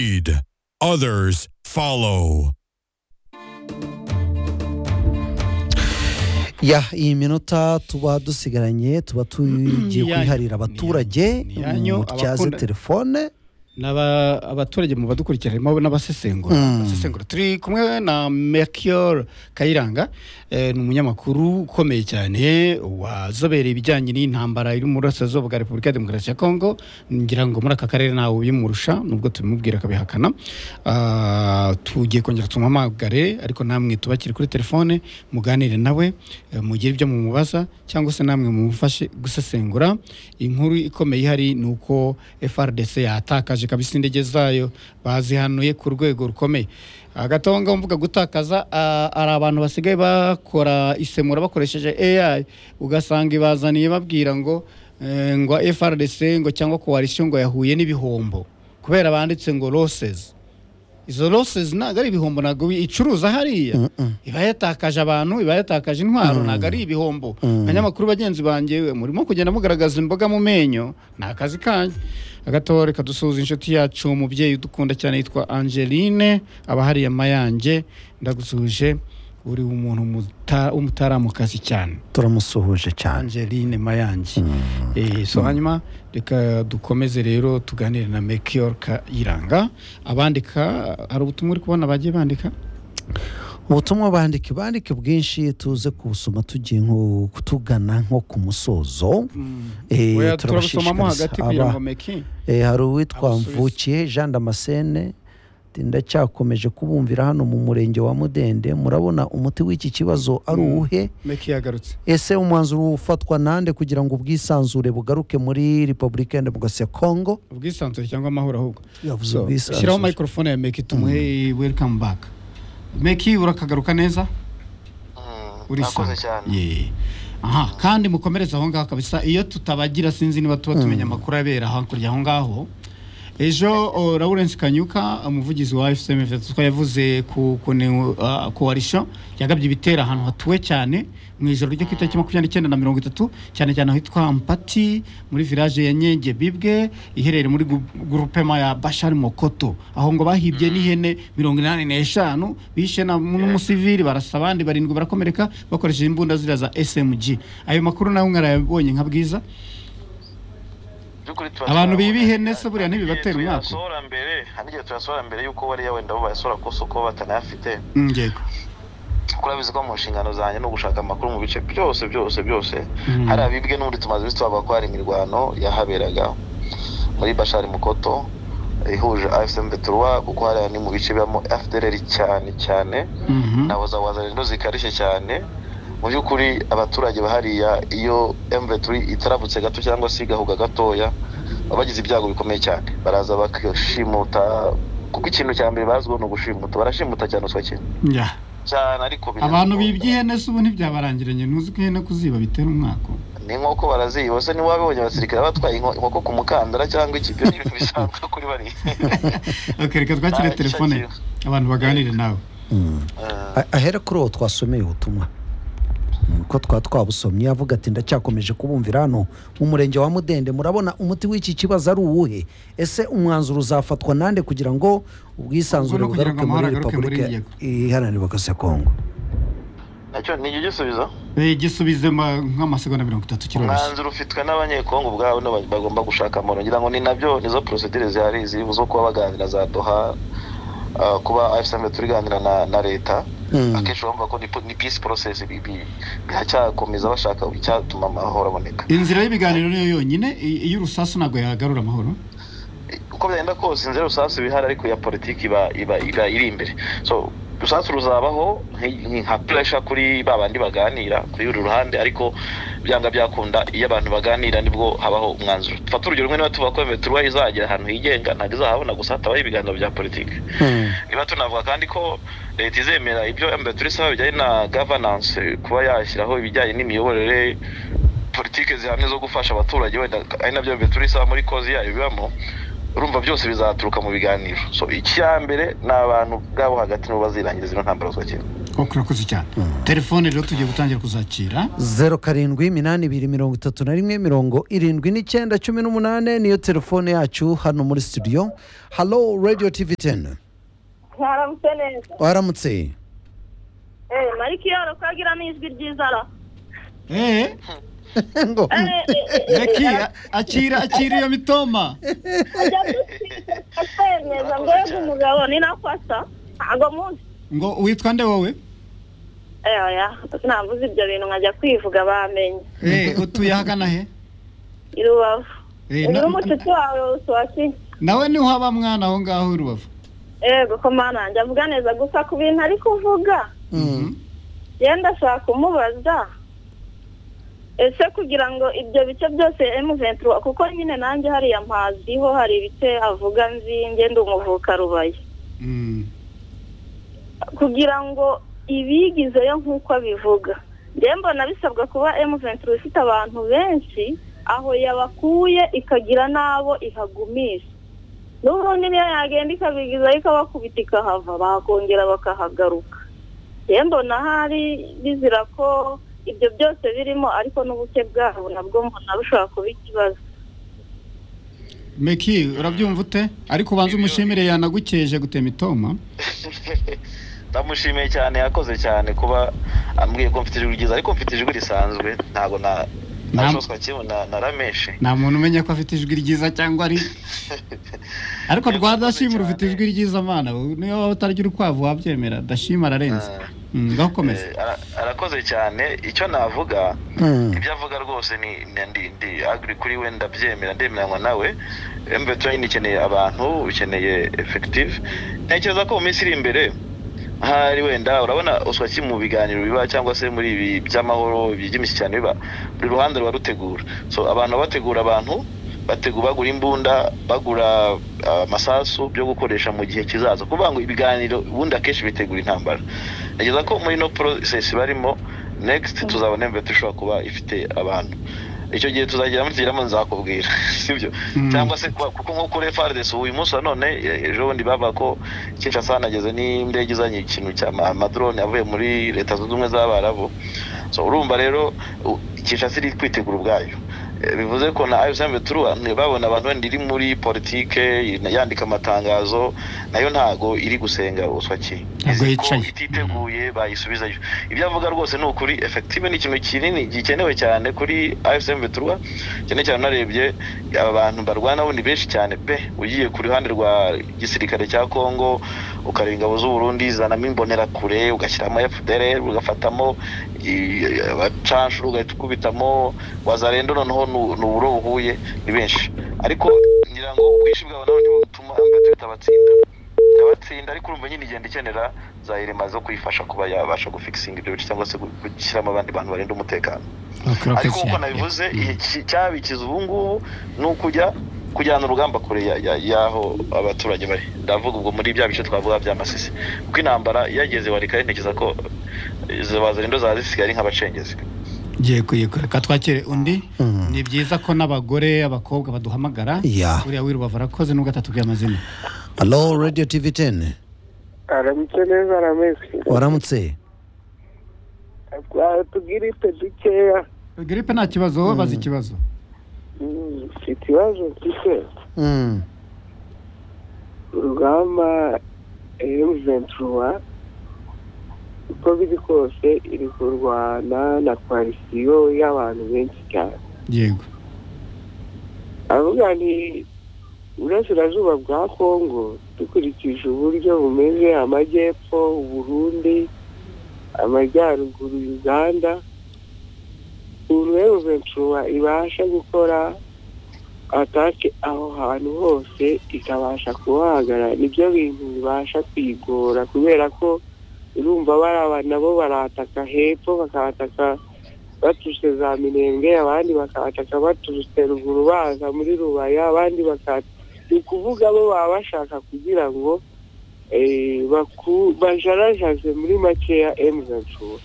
lead, others follow. ya iyi minota tuba dusigaranye tuba tugiye Ni yanyu. kwiharira abaturage Ni yanyu, mutyaze abakunda- telefone n'aba abaturage mu badukurikira harimo n'abasesengura Mm. abasesengura turi kumwe na Melchior Kayiranga eh, ni umunyamakuru ukomeye cyane wazobereye ibijyanye n'intambara iri mu burasirazuba bwa Repubulika ya Demokarasi ya Kongo ngira ngo muri aka karere ntawe ubimurusha nubwo tubimubwira akabihakana Ah, tugiye kongera tumuhamagare ariko namwe tubakiri kuri telefone muganire nawe eh, mugire ibyo mumubaza cyangwa se namwe mumufashe gusesengura inkuru ikomeye ihari ni uko FRDC yatakaje kabisa indege zayo bazihanuye ku rwego rukomeye agatonga mvuga gutakaza ah, ari abantu basigaye bakora isemura bakoresheje AI ugasanga ibazaniye babwira ngo eh, ngo FRDC ngo cyangwa coalition ngo yahuye n'ibihombo kubera banditse ngo losses izo losses ntabwo ari ibihombo ntabwo icuruza hariya iba yatakaje abantu iba yatakaje intwaro ntabwo ari ibihombo abanyamakuru bagenzi banjye we, murimo kugenda mugaragaza imboga mu menyo ni akazi kanyu agatore kadusuhuza inshuti yacu umubyeyi udukunda cyane yitwa angeline aba hariya mayange ndagusuhuje uri umuntu muta- w'umutaramukazi cyane turamusuhuje cyane angeline mayange Eh, so hanyuma reka dukomeze rero tuganire na mekior kayiranga abandika hari ubutumwa uri kubona bagiye bandika ubutumwa bandike bandike bwinshi tuze kubusoma tugiye nko tugana nko ku musozo Eh, Oya, turabusomamo turabashishikariza. hagati kugira Aba- ngo meki Eh, hari uwitwa Abasubiza. mvukiye jean damascene ati, ndacyakomeje kubumvira hano mu murenge wa mudende murabona umuti w'iki kibazo ari uwuhe meki yagarutse ese umwanzuro ufatwa nande kugira ngo ubwisanzure bugaruke muri repubulika ya demokarasi ya kongo ubwisanzure cyangwa amahoro ahubwo yavuze So, ubwisanzure shyiraho microphone ya meki tumuhe welcome back meki urakagaruka neza urakoze urisanga. cyane Yeah. aha kandi mukomereze aho ngaho kabisa iyo tutabagira sinzi niba tuba tumenya amakuru abera hakurya aho ngaho ejo o, lawrence kanyuka umuvugizi wa fcm ko yavuze ku koalisho yagabye ibitero ahantu hatuwe cyane mu ijoro ryo ku itariki makumyabiri n'icyenda na mirongo itatu cyane cyane ahitwa mpati muri village ya nyenge bibwe iherereye muri gu- grupema ya bashari mokoto aho ngo bahibye n'ihene mirongo inani n'eshanu bishe na- n'umusivili barasa abandi barindwi barakomereka bakoresheje imbunda ziriya za smg ayo makuru nawe mwarayabonye nka bwiza by'ukuri Abantu turashobora biba kubona- ihene se buriya ntibibatera umwaku. tuyasohora mbere hari igihe tuyasohora mbere y'uko bariya wenda bo bayasohora ku isoko batanayafite Mm, yego kuko urabizi ko mu nshingano zanjye ni ugushaka amakuru mu bice byose byose byose Mhm. hari abibwe n'ubundi tumaze iminsi tubavuga ko hari imirwano yahaberaga muri bashari mukoto ihuje afsm beturwa kuko hariya ni mu bice bibamo fdr cyane cyane Mhm. na wazawaza rero zikarishye cyane mu by'ukuri abaturage bahariya iyo mveturi itaravutse gato cyangwa se igahuga gatoya baba bagize ibyago bikomeye cyane baraza bagashimuta kuko ikintu cya mbere bazwiho ni ugushimuta barashimuta cyane uswa kintu Yeah. cyane ariko birenze abantu ubwo. bibye ihene se ubu ntibyabarangiranye ntuzi ko ihene kuziba bitera umwaka ni inkoko baraziba se niba wabibonye abasirikare batwaye inko- inkoko ku mukandara cyangwa ikibyo ni ibintu bisanzwe kuri bariya okay, reka twakire Ah, telefone icyo abantu baganire nawe Mm. Eh, A- ahera kuri uwo twasomeye ubutumwa Mm, ko twa twabusomye avuga ati ndacyakomeje kubumvira hano mu murenge wa mudende murabona umuti w'iki kibazo ari uwuhe ese umwanzuro uzafatwa nande kugira ngo ubwisanzure Ubwo ni ukugira bugaruke ngo muri amahoro agaruke muri repubulika iyi yego. iharanira demokarasi ya kongo nacyo ni ijya ugisubiza Eh, gisubize ma- nk'amasegonda mirongo itatu kiroroshye umwanzuro ufitwe n'abanyekongo ubwabo nibo bagomba gushaka amahoro ngira ngo ni nabyo nizo porosedire zihari ziri zo kuba baganira za doha ah, kuba afisame turiganira na, na leta Mm. akenshi bumva ko ni, po- ni peace process bi- bi- biracyakomeza bashaka icyatuma amahoro aboneka inzira y'ibiganiro niyo yonyine i- iy'urusasu ntabwo yagarura amahoro uko byagenda kose inzira y'urusasu iba ihari ariko iya politiki iba iba iba iri imbere so urusasu ruzabaho nk- nk- nka puresha kuri ba bandi baganira kuri uru ruhande ariko byanga byakunda iyo abantu baganira nibwo habaho umwanzuro dufate urugero rumwe niba tuvuga ko metero izagera ahantu higenga ntabwo izahabona gusa hatabaho ibiganiro bya politiki Mm. niba tunavuga kandi ko leta izemera ibyo mbere isaba bijyanye na gavananse kuba yashyiraho ibijyanye n'imiyoborere politike zihamye zo gufasha abaturage wenda ari nabyo mbere isaba muri kozi yayo bibamo urumva byose bizaturuka mu biganiro so icya mbere ni abantu bwabo hagati nibo bazirangiriza ino ntambara zwa kera koko urakoze cyane telefone rero tugiye gutangira kuzakira zeru karindwi iminani ibiri mirongo itatu na rimwe mirongo irindwi n'icyenda cumi n'umunani niyo telefone yacu hano muri studio halo radiyo tivi teni mwaramutse neza waramutse eh mariki yoro kagira ni ijwi ry'inzara eee ngo Eh, eh, eh, reki akira akira iyo mitoma ajya gutwita kwemeza mbega umugabo ni nakwasa ntago munsi ngo witwa nde wowe eh oya navuze ibyo bintu nkajya kwivuga bamenye eee utuye ahagana he i rubavu Eh, uyu na- ni umucuti wawe uswaki nawe niho haba mwana aho ngaho i rubavu yego ko mana njya avuga neza gusa ku bintu ari kuvuga yewe ndashaka kumubaza ese kugira ngo ibyo bice byose M23 kuko nyine nanjye hariya mpaziho hari ibice avuga nzi nge ndi umuvuka rubaye Mm. kugira ngo ibigizeyo nk'uko abivuga njye mbona bisabwa kuba M23 ifite abantu benshi aho yabakuye ikagira n'abo ihagumisha n'ubundi niyo yagenda ikabigizayo ikabakubita ikahava bakongera bakahagaruka njye mbona hari bizira ko ibyo byose birimo ariko n'ubuke bwabo nabwo mbona bushobora kuba ikibazo meki urabyumva ute ariko ubanza umushimire yanagukeje gutema itoma ndamushimiye cyane yakoze cyane kuba ambwiye ko mfite ijwi ryiza ariko mfite ijwi risanzwe ntabwo na Nta- nashoswa kimwe na- narameshe nta muntu umenya ko afite ijwi ryiza cyangwa ari ariko Yego, rwa urakoze dashima ufite cyane. ijwi ryiza mana niyo waba utarya urukwavu wabyemera dashima ararenze Mm, ngaho ukomeze Eh, ara- arakoze cyane icyo navuga Mm. ibyo avuga rwose ni ni- ndi ndi agri kuri we ndabyemera ndemeranywa nawe mbetrain ikeneye abantu ikeneye effective ntekereza ko mu minsi iri imbere ahari wenda urabona uswaki mu biganiro biba cyangwa se muri ibi by'amahoro byigimisha cyane biba buri ruhande ruba rutegura so abantu baba bategura abantu bategu bagura imbunda bagura ah, amasasu byo gukoresha mu gihe kizaza kuvuga ngo ibiganiro ubundi akenshi bitegura intambara ntekereza ko muri no process barimo next tuzabona mbere dushobora kuba ifite abantu icyo gihe tuzagera muri tugeramo nzakubwira sibyo Mm. cyangwa se kuba- kuko nk'uko refardes uyu munsi wa none e- ejo bundi baba ko kinshasa nageze n'indege izanye ikintu cya ma- amadrone avuye muri leta zunze ubumwe z'abarabu so urumva rero u- kinshasa iri kwitegura ubwayo Eh, bivuze ko na ayusame turuwa babona abantu wenda iri muri politike yandika amatangazo nayo ntago iri gusenga uswaki Ntabwo Ko yicaye. ititeguye bayisubizayo ibyo avuga rwose ni ukuri efective ni ikintu kinini gikenewe cyane kuri afsm beturwa cyane cyane unarebye aba bantu barwana bo ni benshi cyane pe ugiye ku ruhande rwa gisirikare cya congo ukareba ingabo z'uburundi zanamo imbonerakure ugashyiramo fdr ugafatamo i- abacanshuro ugahita ukubitamo wazarendo noneho ni uburo buhuye ni benshi ariko ngira ngo ubwinshi bwabo nabo ntibutuma mbere bitabatsinda yabatsinda ariko urumva nyine igenda ikenera za irema zo kuyifasha kuba yabasha gufikisinga ibyo bice cyangwa se gu- gushyiramo abandi bantu barinda umutekano Urakoze ariko nk'uko cyane. nabivuze iki- cyabikiza ubu ngubu ni ukujya kujyana urugamba kure ya- ya- y'aho abaturage bari ndavuga ubwo muri bya bice twavuga bya masisi kuko intambara yageze warika ntekereza ko izo bazarindo zaba zisigaye ari nk'abacengezi ngiye kuyikora reka twakire undi Mm. ni byiza ko n'abagore abakobwa baduhamagara Yeah. uriya w'irubavu arakoze n'ubwo atatubwiye amazina halo radiyo tivi teni aramutse neza arameze waramutse tugirite dukeya giripe nta kibazo wowe bazi ikibazo Mm, mfite ikibazo mfite Mm. urugamba emuventura uko biri kose iri kurwana na koalisiyo y'abantu benshi cyane yego avuga ni burasirazuba bwa kongo dukurikije uburyo bumeze amajyepfo uburundi amajyaruguru uganda ukuntu emuventura ibasha gukora atake aho hantu hose ikabasha kuhagara nibyo bintu bibasha kwigora kubera ko urumva baraba nabo barataka hepfo bakahataka baturutse za minembwe abandi bakahataka baturutse ruguru baza muri rubaya abandi bakataka ni ukuvuga bo baba bashaka kugira ngo eh, baku- bajarajaze muri makeya emugacura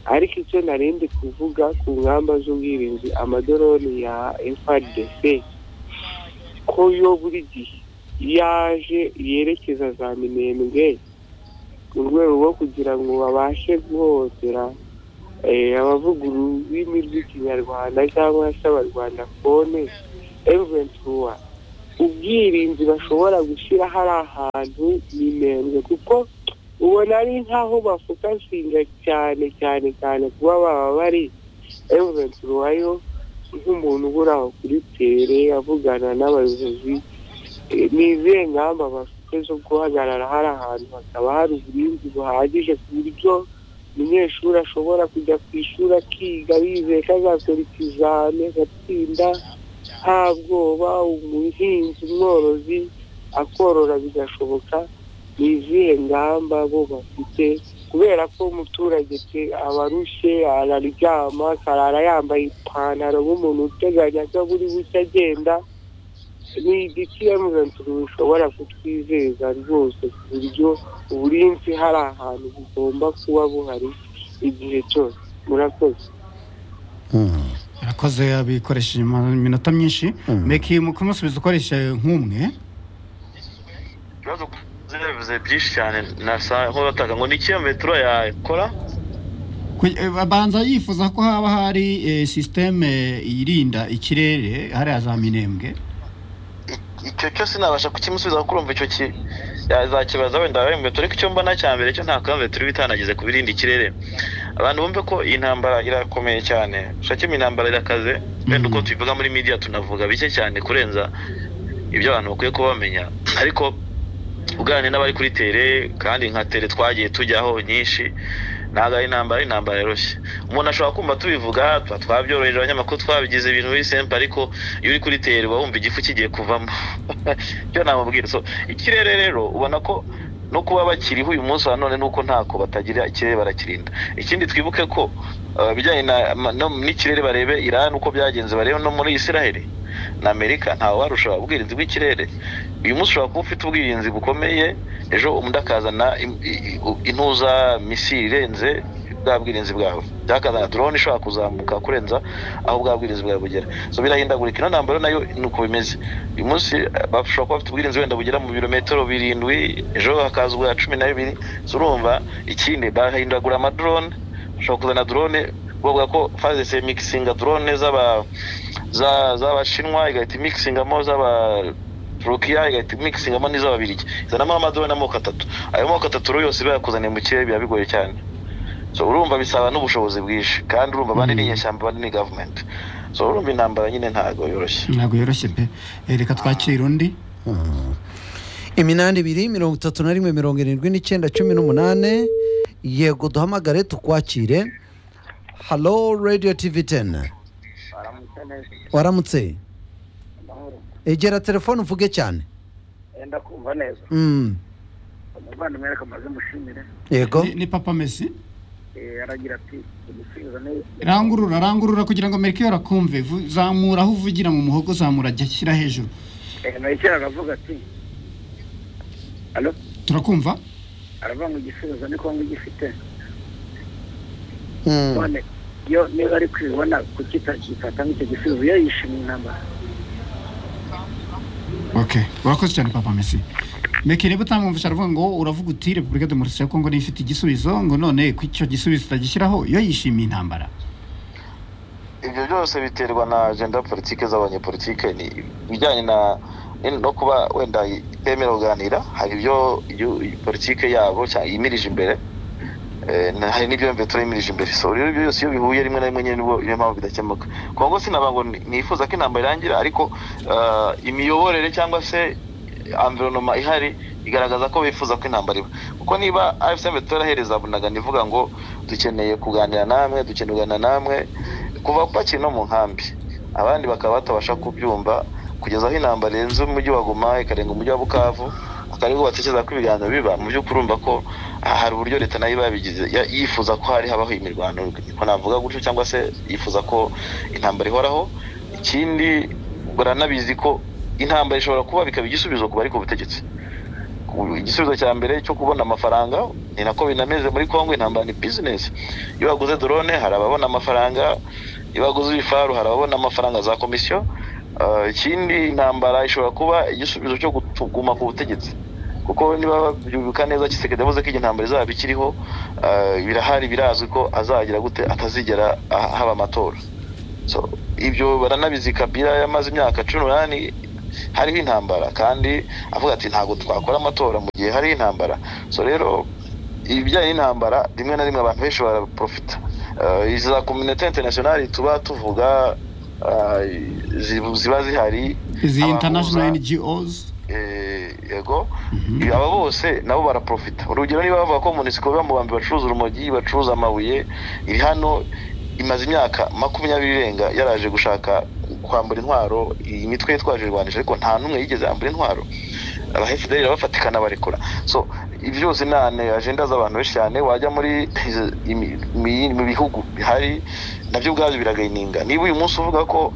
ariko icyo narindi kuvuga ku ngamba z'ubwirinzi amadoroni ya frdc ko yo buri gihe yaje yerekeza za minembwe mu rwego rwo kugira ngo babashe guhohotera eh, abavuga ururimi rw'ikinyarwanda cyangwa se abarwanda fone emuventura ubwirinzi bashobora gushyira hari ahantu nimero kuko ubona ari nk'aho bafokasinga cyane cyane cyane kuba baba bari emuventura yo nk'umuntu ubura aho kuri tere avugana n'abayobozi Eh, ni izihe ngamba bafite zo guhagarara hari ahantu hakaba hari uburinzi buhagije ku buryo umunyeshuri ashobora kujya ku ishuri akiga yizeye ko azakora ikizame agatsinda nta bwoba umuhinzi umworozi akorora bigashoboka ni izihe ngamba bo bafite kubera ko umuturage pe abarushye araryama akarara yambaye ipantaro nk'umuntu uteganya ko buri buke agenda ni igiti emuventuri bishobora kutwizeza rwose ku buryo uburinzi hari ahantu bugomba kuba buhari igihe cyose murakoze Mm. arakoze abikoresheje iminota myinshi Mm. meki mu kumusubiza ukoresha nk'umwe ibibazo bivuze byinshi cyane nasa nko batanga ngo ni iki metero yakora Ku- eh, abanza yifuza ko haba hari eh, sisiteme irinda ikirere hariya za minembwe icyo cyo sinabasha kukimusubiza kuko urumva icyo ki yazakibaza wenda wembe turi icyo mbona cya mbere cyo nta kamwe turi bitanagize ku birinda ikirere abantu bumve ko iyi ntambara irakomeye cyane shakima intambara irakaze wenda uko tubivuga muri media tunavuga bike cyane kurenza ibyo abantu bakwiye kuba bamenya ariko uganira n'abari kuri tere kandi nka tere twagiye tujyaho nyinshi ntabwo ari intambara ari intambara yoroshye umuntu ashobora kumva tubivuga tuba twabyoroheje abanyamakuru twabigize ibintu biri simple ariko iyo uri kuri tere uba wumva igifu kigiye kuvamo icyo namubwira so ikirere rero ubona ko no kuba bakiriho uyu munsi wa none nuko ntako batagira ikirere barakirinda ikindi twibuke ko uh, bijyanye na- ma- no- n'ikirere barebe irani uko byagenze barebe no muri isiraheli na amerika ntawe warusha ubwirinzi bw'ikirere uyu munsi ushobora kuba ufite ubwirinzi bukomeye ejo undi akazana im- i- i- u- intuza misiri irenze bwa bwirinzi bwawe byakazana drone ishobora kuzamuka kurenza aho bwa bwirinzi bwawe bugera so birahindagurika ino ntambaro nayo ni uko bimeze uyu munsi eh, bashobora kuba bafite ubwirinzi wenda bugera mu birometero birindwi ejo hakaza ubwa cumi na bibiri so urumva ikindi bahindagura amadrone bashobora kuzana drone bavuga ko faze se mikisinga drone z'aba- za- z'abashinwa igahita imikisingamo z'aba turukiya igahita imikisingamo n'iz'ababirigi izanamo amadorone amoko atatu ayo moko atatu rero yose bayakuzaniye mu kirere biba bigoye cyane so urumva bisaba n'ubushobozi bwinshi kandi urumva abandi ni inyeshyamba abandi ni gavumenti so urumva intambara nyine ntabwo yoroshye ntabwo yoroshye pe Eh, reka twakire undi iminani ibiri mirongo itatu na rimwe mirongo irindwi n'icyenda cumi n'umunani yego duhamagare tukwakire halo radiyo tivi teni waramutse egera telefone uvuge cyane enda kumva neza Mm, umuvandimwe reka amaze mushimire yego ni, ni papa mesi Eh, aragira ati umusubiza neza rangurura rangurura kugira ngo amerika akumve Vu- zamura aho uvugira mu muhogo zamura ajya ashyira hejuru Eh, mekera aravuga ati alo turakumva aravuga ngo igisubizo ni kongo gifite Mm, none yo niba ari kwibona kukitakifata nk'icyo gisubizo iyo yishimiye intambara okay urakoze cyane papa mesi meki niba utamwumvisha aravuga ngo uravuga uti repubulika demokarasi ya kongo niyo ifite igisubizo ngo none ku icyo gisubizo utagishyiraho iyo yishimiye intambara ibyo byose biterwa na agenda politike z'abanyepolitike ni ibijyanye na ni- no kuba wenda itemera kuganira hari ibyo iyo- iyo politike yabo cya- yimirije imbere Eh, na- hari n'ibyo mbe turemirije imbere so rero ibyo byose iyo bihuye rimwe na rimwe nyine nibwo niyo mpamvu bidakemuka kongo sinaba ngo ni- nifuza ko intambara irangira ariko ah, imiyoborere cyangwa se environoma ihari igaragaza ko bifuza ko intambara iba kuko niba afcm turahereza bunagana ivuga ngo dukeneye kuganira namwe dukeneye kuganira namwe kuva bakiri no mu nkambi abandi bakaba batabasha kubyumva kugeza aho intambara irenze umujyi wa Goma ikarenga umujyi wa Bukavu akaribwo batekereza ko ibiganiro biba mu by'ukuri urumva ko ah, hari uburyo leta nayo iba yabigize ya- yifuza ko hari habaho imirwano ko navuga gutyo cyangwa se yifuza ko intambara ihoraho ikindi baranabizi ko intambara ishobora kuba bikaba igisubizo ku bari ku butegetsi Ku- igisubizo cya mbere cyo kubona amafaranga ni nako binameze muri kongo intambara ni bizinesi iyo waguze dorone hari ababona amafaranga iyo waguze ibifaru hari ababona amafaranga za komisiyo Ah, ikindi intambara ishobora kuba igisubizo cyo gutu- kuguma ku butegetsi kuko niba babyibuka neza kisekedi yavuze ko igihe intambara izaba ikiriho ah, birahari birazwi ko azagira gute atazigera ah- haba amatora So, ibyo baranabizi kabira yamaze imyaka cumi n'umunani hariho intambara kandi avuga ati ntabwo twakora amatora mu gihe hariho intambara so rero ibijyanye n'intambara rimwe na rimwe abantu benshi baraprofita Eh, iza kominite interinasiyonari tuba tuvuga eh, zi- ziba zihari izi abahuza- international ngos eh, yego aba bose nabo baraprofita urugero niba bavuga ko munisiko biba mu bambi bacuruza urumogi bacuruza amabuye iri hano imaze imyaka makumyabiri irenga yaraje gushaka kwambura intwaro iyi mitwe yitwaje irwanisha ariko nta n'umwe yigeze yambura intwaro aba fdr bafatikana barekura so ibi byose ni ane- ajenda z'abantu benshi cyane wajya muri izi- imi- mi- mu bihugu bihari nabyo ubwabyo biragininga niba uyu munsi uvuga ko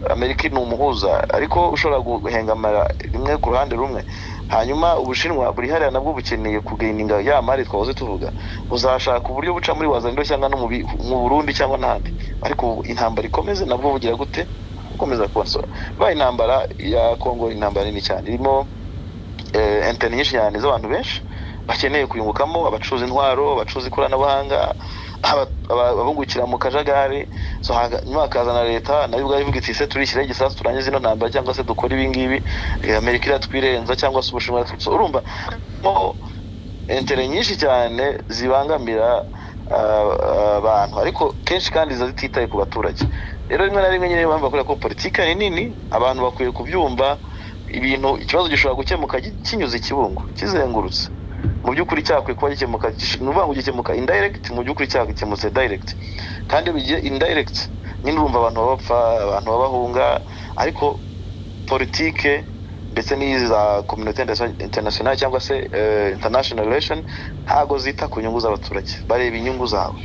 amerika ni umuhuza ariko ushobora guhengamara rimwe ku ruhande rumwe hanyuma ubushinwa buri hariya nabwo bukeneye kugininga ya mari twahoze tuvuga uzashaka uburyo buca muri wazaniro cyangwa no mu bi- mu burundi cyangwa n'ahandi ariko ubu intambara ikomeze nabwo bugira gute gukomeza kubasora baye intambara ya kongo intambara nini cyane irimo eh, interineti nyinshi cyane z'abantu benshi bakeneye kuyungukamo abacuruza intwaro abacuruza ikoranabuhanga aba- aba- abungukira mu kajagari so haga- nyuma hakazana leta nayo ubwayo ivuga iti ese turishyiraho igisasu turangize ino ntambara cyangwa se dukore ibi ngibi eh, amerika iratwirenza cyangwa se ubushinwa iratwirenza." So, urumva mo intere nyinshi cyane zibangamira ah, abantu ariko kenshi kandi ziba zititaye ku baturage rero rimwe na rimwe nyine niyo mpamvu bakora ko politiki ari nini abantu bakwiye kubyumva ibintu ikibazo gishobora gukemuka gi- kinyuze ikibungo kizengurutse mu by'ukuri cyakwiye kuba gikemuka gish- ni ukuvuga ngo gikemuka indirect mu by'ukuri cyakemutse direct kandi iyo bigiye indirect nyine urumva abantu baba bapfa abantu baba bahunga ariko politike ndetse n'iza community interna- international cyangwa se eh, international relation ntago zita ku nyungu z'abaturage bareba inyungu zawe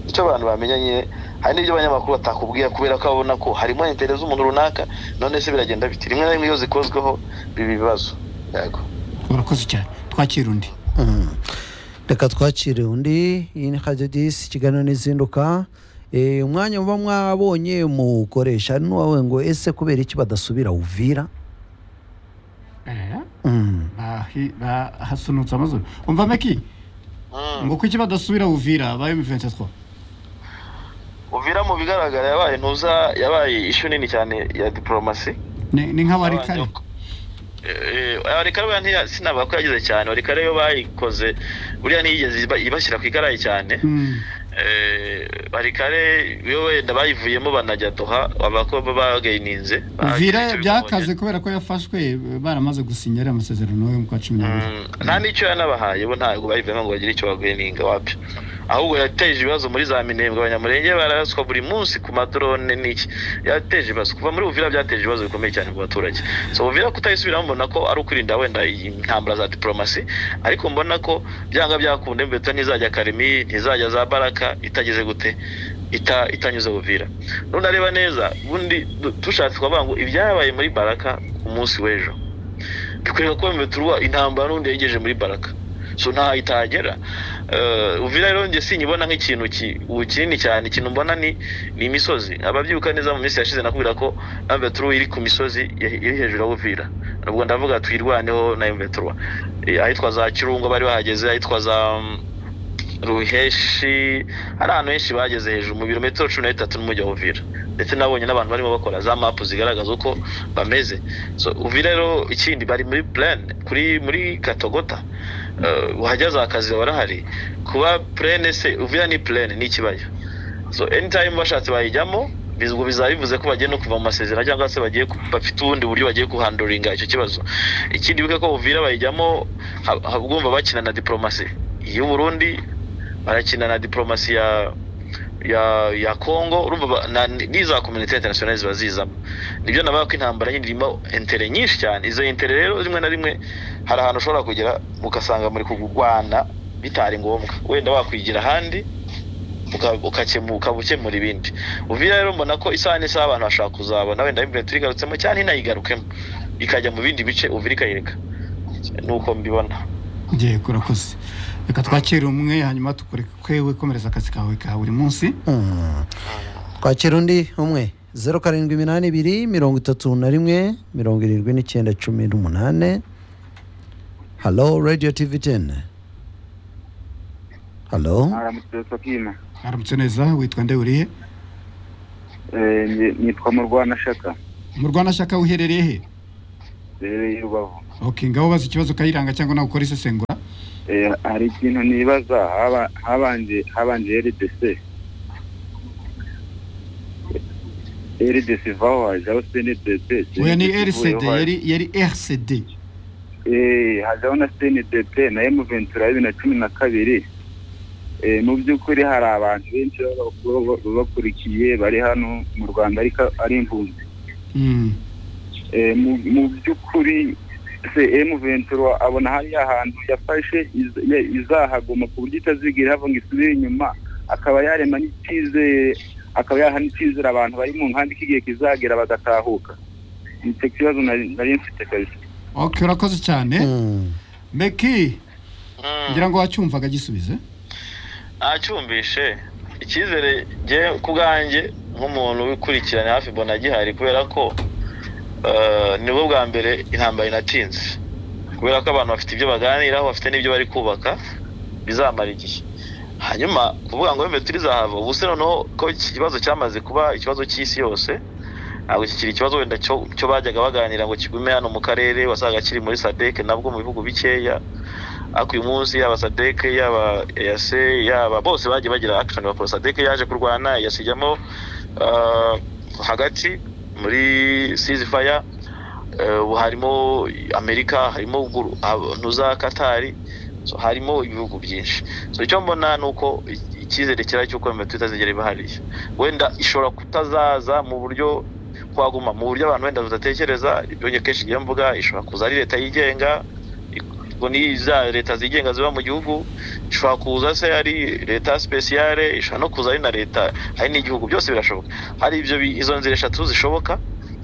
icyo abantu bamenya nyine hari n'ibyo abanyamakuru batakubwira kubera ko babona ko harimo intere z'umuntu runaka none se biragenda biti rimwe na rimwe iyo zikozweho biba ibibazo yego urakoze cyane twakira undi Mm. reka twakire undi iyi ni radiyo disi ikiganiro n'izinduka Eh, umwanya muba mwabonye muwukoresha n'uwawe ngo ese kubera iki badasubira uvira Mm. hasunutse amazuru umva meki ngo kuki badasubira uvira ba m23 uvira mu bigaragara yabaye ntuza yabaye ishu nini cyane ya diporomasi Ni- ni nk'abarikare warikare buriya sinavuga ko yagize cyane warikare yo bayikoze buriya ntiyigeze iba- ibashyira ku igarayi cyane Mm. warikare yo wenda bayivuyemo banajya doha bavuga ko bagayininze uvira byakaze kubera ko yafashwe eh, baramaze gusinya ariya masezerano yo mu kwa cumi n'abiri Mm, nta n'icyo yanabahaye bo ntabwo bayivuyemo ngo bagire icyo baguhininga wabyo ahubwo yateje ibibazo muri za minembwe abanyamurenge bararaswa buri munsi ku madorone n'iki yateje ibibazo kuva muri uvira byateje ibibazo bikomeye cyane ku baturage so uvira kutayisubiramo mbona ko ari ukwirinda wenda iyi ntambara za diporomasi ariko mbona ko byanga byakunda imbeta ntizajya karemi ntizajya za baraka itageze gute ita itanyuze uvira nunareba neza bundi du- dushatse kuvuga ngo ibyabaye muri baraka ku munsi w'ejo bikwiye kuba bimeturwa intambara n'undi yegeje muri baraka so nta itagera Eh, uvira rero njye sinyibona nk'ikintu ki- ubu kinini cyane ikintu mbona ni ni imisozi ababyibuka neza mu minsi yashize nakubwira ko mveturu iri ku misozi ye- iri hejuru ya uvira ubwo ndavuga tuyirwaneho na mveturu ahitwa za kirungo bari bahageze ahitwa za mm, ruheshi hari ahantu henshi bageze hejuru mu birometero cumi na bitatu n'umujyi wa uvira ndetse nabonye n'abantu barimo bakora za mapu zigaragaza uko bameze so uvira rero ikindi bari muri plane kuri muri katogota Eh, wahageze akazi barahari kuba plane se uvira ni plane ni ikibaya so anytime bashatse bayijyamo bizwo bizaba bivuze ko bagiye no kuva mu masezerano cyangwa se bagiye ku- bafite ubundi buryo bagiye kuhandoringa icyo kibazo ikindi bibuke ko uvira bayijyamo ha- ha- ubwumva bakina na diporomasi y'u burundi barakina na diporomasi ya ya ya Congo urumva ba- na- n'iza community international ziba zizamo nibyo nabaga ko intambara nyine irimo intere nyinshi cyane izo intere rero rimwe na rimwe hari ahantu ushobora kugera ugasanga muri kurwana bitari ngombwa wenda wakwigira ahandi uka- ukakemu- ukaba ukemura ibindi uvira rero mbona ko isaha n'isaha abantu bashobora kuzabona wenda imbere turigarutsemo cyane inayigarukemo ikajya mu bindi bice uvira ikayireka nuko mbibona ngiye kurakoze reka twakira umwe hanyuma tukureke kwewe komereza akazi kawe ka buri munsi Mm. twakira undi umwe zeru karindwi iminani ibiri mirongo itatu na rimwe mirongo irindwi n'icyenda cumi n'umunani halo radiyo tivi teni halo aramutse Sabina haramutse neza witwa nde urihe Eh, nge- nitwa Murwanashaka mu rwanashyaka uherereye he rero y'urubavu ok ngaho ubaza ikibazo kayiranga cyangwa nawe ukora isesengura Eh, hari ikintu nibaza haba- habanje habanje rdc rdc vaho hajaho cndb oya ni rcd yari yari rcd Eh, hajaho na cndp na m ventura bibiri na cumi na kabiri Eh, mu by'ukuri hari abantu benshi baba- baba- baba bakurikiye bari hano mu rwanda ariko ari impunzi Mm. Eh, mu mu by'ukuri se emu ventura abona hariya hantu yafashe iz- ya- izahaguma ku buryo itazigira ihava ngo isubire inyuma akaba yarema n'icyizere akaba yaha n'icyizere abantu bari mu nkambi k'igihe kizagera bagatahuka nicyo kibazo nari nari mfite kabisa ok urakoze cyane Mm. meki Mm. ngira ngo wacyumvaga gisubize ntacyumvishe icyizere njye ku bwanjye nk'umuntu wikurikirana hafi mbona gihari kubera ko eh, nibwo bwa mbere intambara inatinze kubera ko abantu bafite ibyo baganiraho bafite n'ibyo bari kubaka bizamara igihe hanyuma kuvuga ngo wembe turizahava ubu se noneho ko iki kibazo cyamaze kuba ikibazo cy'isi yose ntabwo kikiri ikibazo wenda cyo cyo bajyaga baganira ngo kigume hano mu karere wasaga kiri muri sadeke nabwo mu bihugu bikeya ariko uyu munsi yaba sadeke yaba eyase yaba bose bagiye bagira akishoni bakora sadeke yaje kurwana eyase ijyamo ah, hagati muri sizi faya eh, ubu harimo amerika harimo Uguru- abantu za katari so, harimo ibihugu byinshi so icyo mbona ni uko i- icyizere kirahari cy'uko iyo mitwe itazigera iba hariya wenda ishobora kutazaza mu buryo twaguma mu buryo abantu wenda badatekereza ibyo njye kenshi njya mvuga ishobora kuza ari leta yigenga ubwo ni za leta zigenga ziba mu gihugu ishobora kuza se ari leta sipesiyare ishobora no kuza ari na leta hari n'igihugu byose birashoboka hari ibyo bi- izo nzira eshatu zishoboka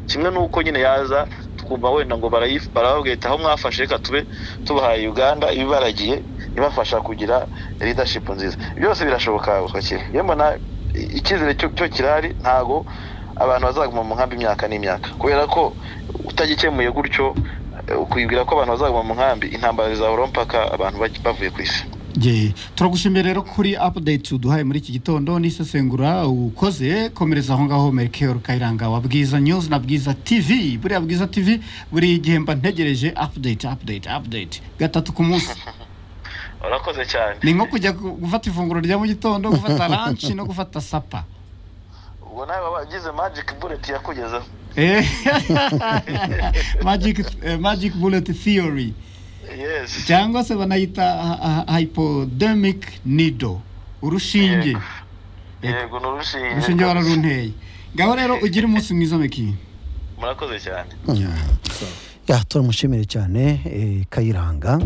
kimwe n'uko nyine yaza tukumva wenda ngo barayif- barababwira ati aho mwafashe reka tube tubahaye uganda ibibaragiye ibafasha kugira leadership nziza byose birashoboka bakire iyo mbona i- icyizere cyo cyo kirahari ntago abantu bazaguma mu nkambi imyaka n'imyaka kubera ko utagikemuye gutyo eh, ukwibwira ko abantu bazaguma mu nkambi intambara zizahora mpaka abantu baj- bavuye ku isi ye turagushimira rero kuri update uduhaye muri iki gitondo n'isesengura ukoze komereza aho ngaho merikeyoro kayiranga wa bwiza news na bwiza tv buriya bwiza tv buri gihe mba ntegereje update update update gatatu ku munsi urakoze cyane ni nko kujya gu- gufata ifunguro rya mu gitondo gufata lunch no gufata sapa ubwo nawe waba wagize magic bullet yakugezeho Eh, magic, eh, magic bullet theory yes cyangwa se banayita ha- ha- hypodermic needle urushinge Yego. yego ni urushinge urushinge wararunteye ngaho rero ugire umunsi mwiza meki murakoze cyane ya turamushimire cyane eh, kayiranga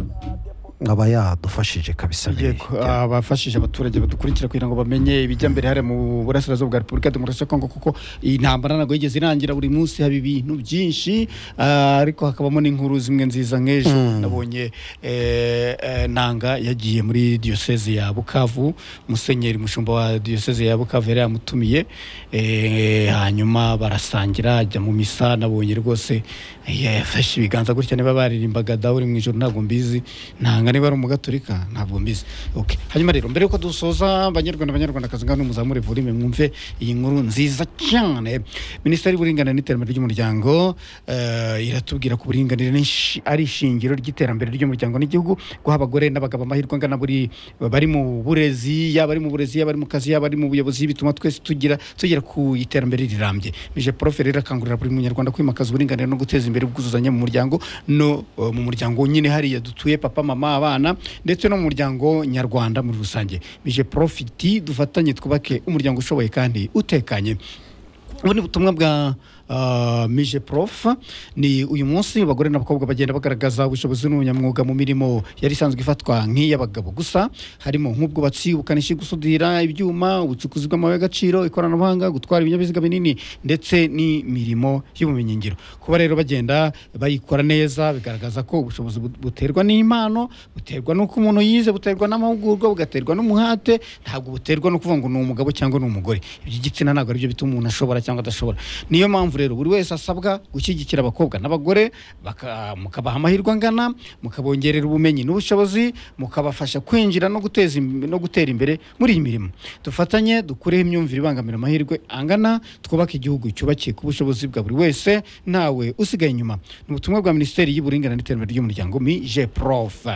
aba yadufashije kabisa tugiye biriya. ku- abafashije abaturage badukurikira kugira ngo bamenye ibijya mbere hariya mu burasirazuba bwa repubulika demokarasi ya kongo kuko iyi ntambara ntabwo yigeze irangira buri munsi haba ibintu byinshi ah, ariko hakabamo n'inkuru zimwe nziza nk'ejo nabonye eh, eh, nanga yagiye muri diyoseze ya bukavu musenyeri mushumba wa diyoseze ya bukavu yari yamutumiye eh, hanyuma barasangira ajya mu misa nabonye rwose yafashe ibiganza gutya niba baririmbaga dawe uri mu ijoro ntabwo mbizi ntanga niba ari umugaturika ntabwo mbizi okay. hanyuma rero mbere yuko dusoza banyarwanda banyarwandakazi ngano muzamure volume mwumve iyi nkuru nziza cyane minisiteri y'uburinganire n'iterambere ry'umuryango eh, iratubwira ko uburinganire ni ishi- ari ishingiro ry'iterambere ry'umuryango n'igihugu guha abagore n'abagabo amahirwe angana buri bari mu burezi yaba ari mu burezi yaba ari mu kazi yaba ari mu buyobozi bituma twese tugira tugera ku iterambere rirambye mije prof rero akangurira buri munyarwanda kwimakaza uburinganire no guteza imbere ubwuzuzanye mu muryango no eh, mu muryango nyine hariya dutuye papa mama abana ndetse no mu muryango nyarwanda muri rusange mije profiti dufatanye twubake umuryango ushoboye kandi utekanye ubu ni ubutumwa bwa ah, mije prof ni uyu munsi abagore n'abakobwa bagenda bagaragaza ubushobozi n'ubunyamwuga mu mirimo yari isanzwe ifatwa nk'iy'abagabo gusa harimo nk'ubwubatsi ubukanishi gusudira ibyuma ubucukuzi bw'amabuye y'agaciro ikoranabuhanga gutwara ibinyabiziga binini ndetse n'imirimo y'ubumenyingiro kuba rero bagenda bayikora neza bigaragaza ko ubushobozi bu- buterwa n'impano buterwa n'uko umuntu yize buterwa n'amahugurwa bugaterwa n'umuhate ntabwo buterwa no kuvuga ngo ni umugabo cyangwa ni umugore iby'igitsina ntabwo aribyo bituma umuntu ashobora cyangwa adashobora niyo mpamvu rero buri wese asabwa gushyigikira abakobwa n'abagore baka- mukabaha amahirwe angana mukabongerera ubumenyi n'ubushobozi mukabafasha kwinjira no guteza im- no gutera imbere muri iyi mirimo dufatanye dukureho imyumvire ibangamira amahirwe angana twubake igihugu cyubakiye ku bushobozi bwa buri wese ntawe usigaye inyuma ni ubutumwa bwa minisiteri y'uburinganire n'iterambere ry'umuryango mi je prof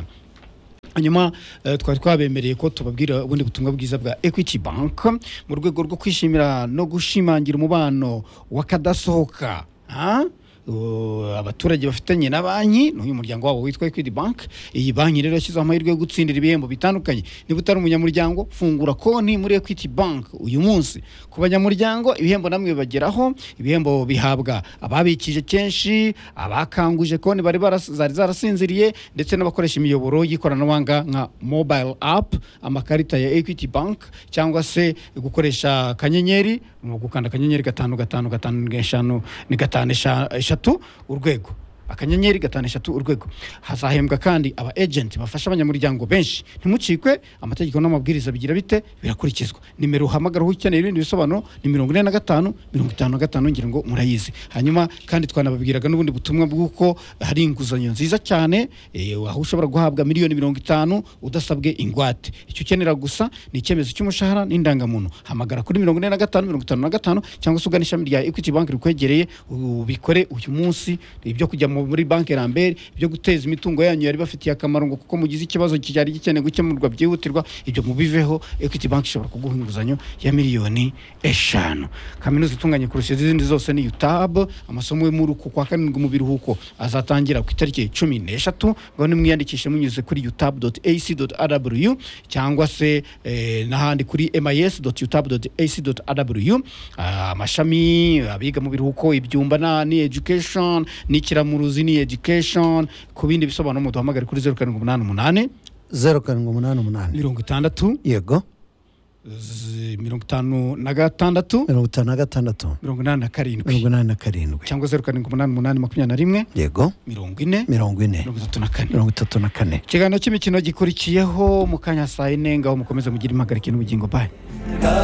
hanyuma eh, twari twabemereye ko tubabwira ubundi butumwa bwiza bwa equity bank mu rwego rwo kwishimira no gushimangira umubano w'akadasohoka ha? Uh, abaturage bafitanye na banki n'uyu muryango wabo witwa equity bank iyi banki rero yashyizeho amahirwe yo gutsindira ibihembo bitandukanye niba utari umunyamuryango fungura konti muri equity bank uyu munsi ku banyamuryango ibihembo namwe bibageraho ibihembo bihabwa ababikije kenshi abakanguje konti bari baras- zari zarasinziriye ndetse n'abakoresha imiyoboro y'ikoranabuhanga nka mobile app amakarita ya equity bank cyangwa se gukoresha akanyenyeri ni ugukanda akanyenyeri gatanu gatanu gatanu eshanu ni gatanu esha- eshatu urwego akanyenyeri gatanu eshatu urwego hazahembwa kandi aba ejenti bafasha abanyamuryango benshi ntimucikwe amategeko n'amabwiriza bigira bite birakurikizwa nimero uhamagaraho ukeneye ibindi bisobanuro ni mirongo ine na gatanu mirongo itanu na gatanu ngira ngo murayizi hanyuma kandi twanababwiraga n'ubundi butumwa bw'uko hari inguzanyo nziza cyane eh, aho ushobora guhabwa miliyoni mirongo itanu udasabwe ingwate icyo ukenera gusa ni icyemezo cy'umushahara n'indangamuntu hamagara kuri mirongo ine na gatanu mirongo itanu na gatanu cyangwa se ugana ishami rya equity bank rikwegereye ubikore uyu munsi ibyo kujya mu- muri banki rambere ibyo guteza imitungo yanyu yari bafitiye akamaro ngo kuko mugize ikibazo cyari gikeneye gukemurwa byihutirwa ibyo mubiveho equity bank ishobora kuguha inguzanyo ya miliyoni eshanu kaminuza itunganye kurusha izindi zose ni utab amasomo yo muri uku kwa karindwi mu biruhuko azatangira ku itariki cumi n'eshatu ngo nimwiyandikishe munyuze kuri utab ac rw cyangwa se eh, n'ahandi kuri mis utab ac rw amashami abiga mu biruhuko ibyumba na ni education n'ikiramuruzi ni education ku bindi bisobanuro muduhamagare kuri zeru karindwi umunani umunani zeru karindwi umunani umunani mirongo itandatu yego z- mirongo itanu na gatandatu mirongo itanu na gatandatu mirongo inani na karindwi mirongo inani na karindwi cyangwa zeru karindwi umunani umunani makumyabiri na rimwe yego mirongo ine mirongo ine mirongo itatu na kane mirongo itatu na kane ikiganiro cy'imikino gikurikiyeho mu kanya saa yine ngaho mukomeze mugire impagarike n'ubugingo bayo